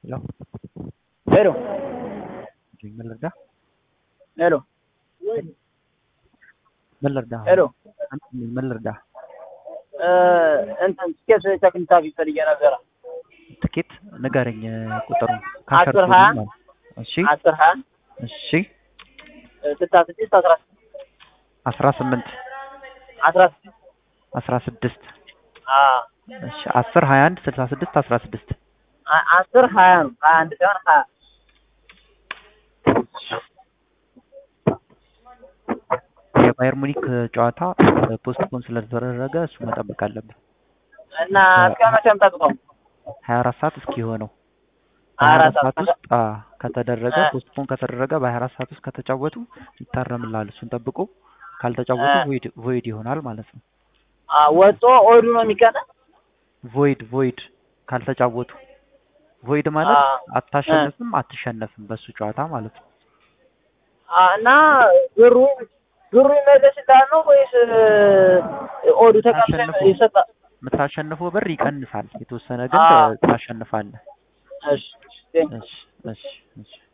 ሄሎ ሄሎ ምን ልርዳህ? ሄሎ ምን ልርዳህ? ሄሎ ምን ልርዳህ? እንትን ትኬት ቼክ እንድታደርግ ፈልጌ ነበረ። ትኬት ንገረኝ ቁጥሩን። አስር ካሸርኩ ሀያ ማለት እሺ አስር ሀያ እሺ ስልሳ ስድስት አስራ ስድስት አስራ ስምንት አስራ ስድስት አስራ ስድስት አዎ እሺ አስር ሀያ አንድ ስልሳ ስድስት አስራ ስድስት አ- አስር ሀያ ነው ሀያ አንድ ሳይሆን ሀያ የባየር ሙኒክ ጨዋታ ፖስትፖን ስለተደረገ እሱ መጠበቅ አለብን። እና እስከ መቼ ነው የምጠብቀው? ሀያ አራት ሰዓት እስኪሆነው ሀያ በሀያ አራት አራት ሰዓት ሰዓት ውስጥ አ ከተደረገ አ- ፖስትፖን ከተደረገ በሀያ አራት ሰዓት ውስጥ ከተጫወቱ ይታረምላል። እሱን ጠብቆ ካልተጫወቱ አ- ቮይድ ቮይድ ይሆናል ማለት ነው። አ፣ ወጦ ኦዱ ነው የሚቀነ ቮይድ ቮይድ ካልተጫወቱ ቮይድ ማለት አ- አታሸንፍም አትሸነፍም በሱ ጨዋታ ማለት ነው። አ፣ እና ብሩ ብሩ ይመለስልሃል ነው ወይስ ኦዱ ተቀምጦ ታሸንፎ ይሰጣል? የምታሸንፈው ብር ይቀንሳል። የተወሰነ ግን አ- ታሸንፋለህ። እሺ እሺ። እሺ እሺ እሺ